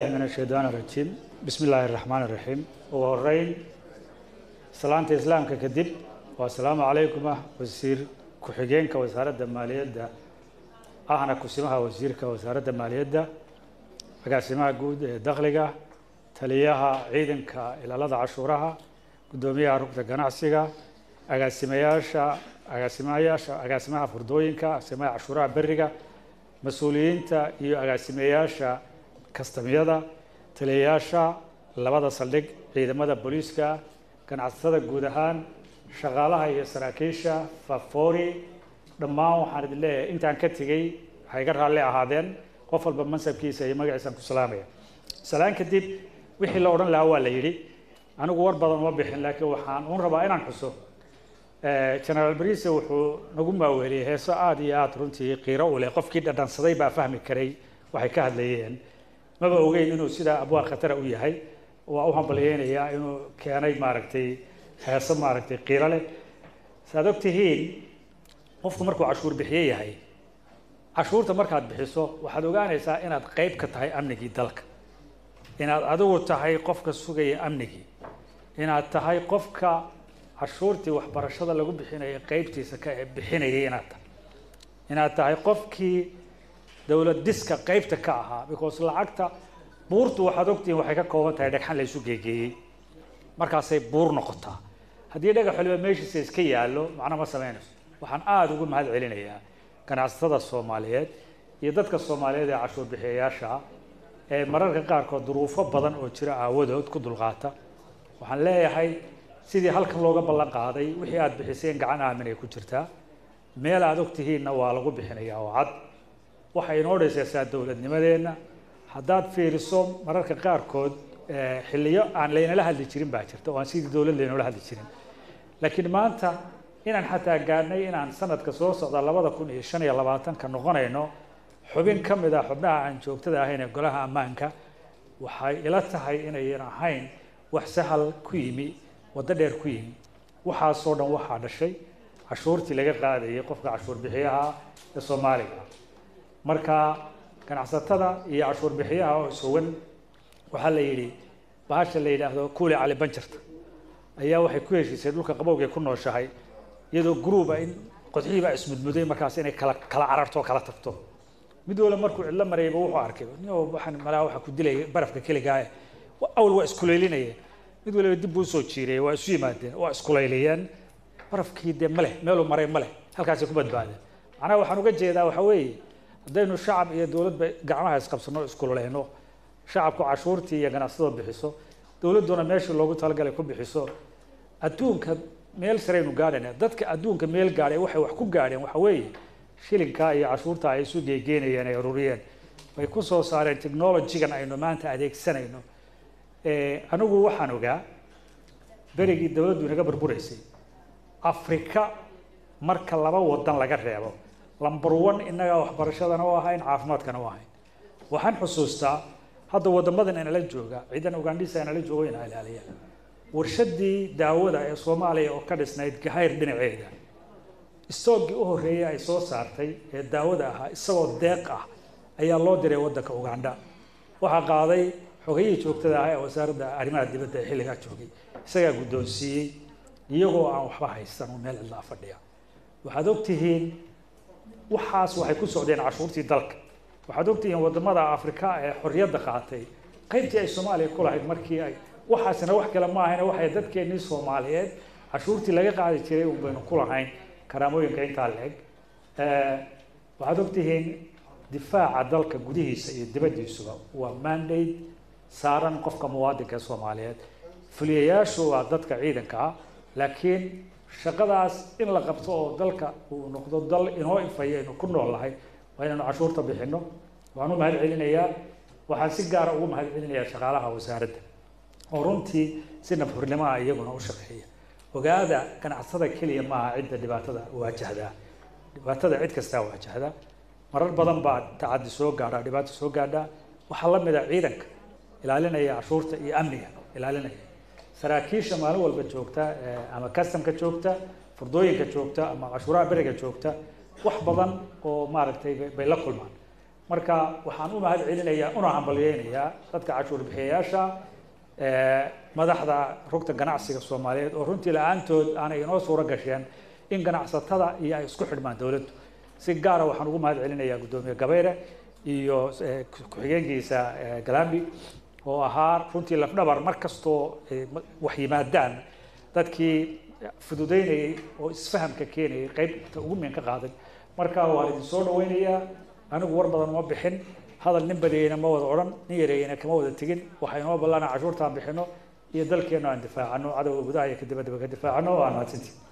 min ashaytaan arajiim bismi illaahi araxmaan iraxiim ugu horeyn salaanta islaamka kadib waa asalaamu calaykum ah wasiir ku-xigeenka wasaaradda maaliyadda ahna kusimaha wasiirka wasaaradda maaliyadda agaasimaha guud ee dakhliga taliyaha ciidanka ilaalada cashuuraha guddoomiyaha rugta ganacsiga agaasimayaasha agaasimayaasha agaasimaha furdooyinka agaasimaha cashuuraha beriga mas-uuliyiinta iyo agaasimayaasha kastamyada taliyayaasha labada saldhig ciidamada booliiska ganacsatada guud ahaan shaqaalaha iyo saraakiisha fafoori dhammaan waxaan idin leeyahay intaan ka tegey waxay ga raalli ahaadeen qof walba mansabkiisa iyo magaciisaan ku salaamaya salaan kadib wixii la odhan lahaa waa la yidhi anigu war badan uma bixin laakiin waxaan uun rabaa inaan xuso generaal bariise wuxuu nagu maaweeliyey heeso aada iyo aada runtii qiiro u leh qofkii dhadhansaday baa fahmi karay waxay ka hadlayeen maba ogeyn inuu sidaa abwaa khatara u yahay waa u hambalyeynayaa inuu keenay maaragtay heeso maaragtay qiiro leh saaad og tihiin qofku markuu cashuur bixiye yahay cashuurta markaad bixiso waxaad ogaanaysaa inaad qeyb ka tahay amnigii dalka inaad adigu tahay qofka sugaya amnigii inaad tahay qofka cashuurtii waxbarashada lagu bixinaya qeybtiisa ka bixinayay inaad tahay inaad tahay qofkii dowlad diska qeybta ka ahaa because lacagta buurtu waxaad ogtihiin waxay ka kooban tahay dhagxan la isu geegeeyey markaasay buur noqotaa haddii dhagax waliba meeshiisa iska yaallo macno ma samaynayso waxaan aada ugu mahad celinayaa ganacsatada soomaaliyeed iyo dadka soomaaliyeed ee cashuur bixiyayaasha ee mararka qaarkood duruufo badan oo jira aawadood ku dulqaata waxaan leeyahay sidii halkan looga ballan qaaday wixii aada bixiseen gacan aamin ay ku jirtaa meel aada og tihiinna waa lagu bixinayaa oo cad waxay inoo dhisaysaa dowladnimadeenna haddaad fiiriso mararka qaarkood xilliyo aan laynala hadli jirin baa jirta oo aan sidii dowlad laynoola hadli jirin laakiin maanta inaan xataa gaadhnay inaan sanadka soo socda labada kun iyo shan iyo labaatanka noqonayno xubin ka mid ah xubnaha aan joogtada ahayn ee golaha ammaanka waxay ila tahay inayan ahayn wax sahal ku yimi waddo dheer ku yimi waxaasoo dhan waxaa dhashay cashuurtii laga qaadayay qofka cashuur bixiyaha ee soomaaliga marka ganacsatada iyo cashuur bixiyaha oo isugan waxaa la yidhi bahasha la yidhaahdo kuuli cali banjarta ayaa waxay ku heshiisay dhulka qabowgay ku nooshahay iyadoo gruuba in qodxihiibaa ismudmuday markaas inay kala kala cararto oo kala tagto mid wala markuu cidlo marayba wuxuu arkay nin waxaan malaa waxa ku dilaya barafka keligaa awal waa iskulaylinayeen mid waliba dib buu usoo jiirayay waa isu yimaadeen waa iskulayliyeen barafkii dee maleh meeluu maray maleh halkaasay ku badbaadeen macnaha waxaan uga jeedaa waxa weeye haddaynu shacab iyo dowladba gacmaha isqabsano iskululeyno shacabku cashuurtii iyo ganacsadoo bixiso dowladduna meeshii loogu talagalay ku bixiso adduunka meel sareynu gaadhayna dadka adduunka meel gaadhay waxay wax ku gaadheen waxa weeye shilinkaa iyo cashuurta ay isu geegeynayeen ay ururiyeen bay ku soo saareen technologygan aynu maanta adeegsanayno anigu waxaan ogaa berigii dowladdu inaga burburaysay afrika marka laba wadan laga reebo lumber one innagaa waxbarashadana u ahayn caafimaadkana u ahayn waxaan xusuustaa hadda waddamadan inala jooga ciidan ugandhisa inala joogo ina ilaaliya warshadii daawada ee soomaaliya oo ka dhisnayd gahayr dhinaceeda istoogii u horreeyay ay soo saartay ee daawada ahaa isagoo deeq ah ayaa loo diray waddanka ugandha waxaa qaaday xogayihii joogtada ah ee wasaaradda arrimaha dibadda ee xilligaa joogay isagaa guddoonsiiyey iyagoo aan waxba haysan oo meel cidlaa fadhiya waxaad og tihiin waxaas waxay ku socdeen cashuurtii dalka waxaad og tihiin waddamada afrika ee xorriyadda qaatay qaybtii ay soomaaliya ku lahayd markii ay waxaasina wax kale ma ahayna waxay dadkeennii soomaaliyeed cashuurtii laga qaadi jiray un baynu ku lahayn karaamooyinka intaa la-eg waxaad og tihiin difaaca dalka gudihiisa iyo dibaddiisuba waa mandate saaran qofka muwaadinka ee soomaaliyeed fuliyayaashu waa dadka ciidanka ah laakiin shaqadaas in la qabto oo dalka uu noqdo dal inoo ifaya aynu ku nool nahay waa inaynu cashuurta bixino waan u mahad celinayaa waxaan si gaara ugu mahad celinayaa shaqaalaha wasaaradda oo runtii si nafhurnimoa iyaguna u shaqeeya ogaada ganacsada keliya maaha cidda dhibaatada waajahdaa dhibaatada cid kastaa waajahda marar badan baa tacadi soo gaadhaa dhibaato soo gaadhaa waxaa la mid a ciidanka ilaalinaya cashuurta iyo amniga ilaalinaya saraakiisha maalin walba joogta ama customka joogta furdooyinka joogta ama cashuuraha beriga joogta wax badan oo maaragtay bay la kulmaan marka waxaan u mahad celinayaa una hambalyeynayaa dadka cashuur bixiyayaasha madaxda rugta ganacsiga soomaaliyeed oo runtii la-aantood aanay inoo suuro gasheen in ganacsatada iyo ay isku xidhmaan dowladdu si gaara waxaan ugu mahad celinayaa guddoomiye gabayre iyo ku-xigeenkiisa galambi oo ahaa runtii lafdhabar mar kastoo wax yimaadaan dadkii fududeynayay oo isfahamka keenayay qaybta ugu miin ka qaaday marka waan idin soo dhaweynayaa anigu war badan uma bixin hadal nin badiyeyna ma wada odhan nin yareeyeyna kama wada tegin waxaa inoo ballana cashuurtaan bixino iyo dalkeena aan difaacano cadowga gudaha iyo kadibadaba ka difaacano waa mahadsantii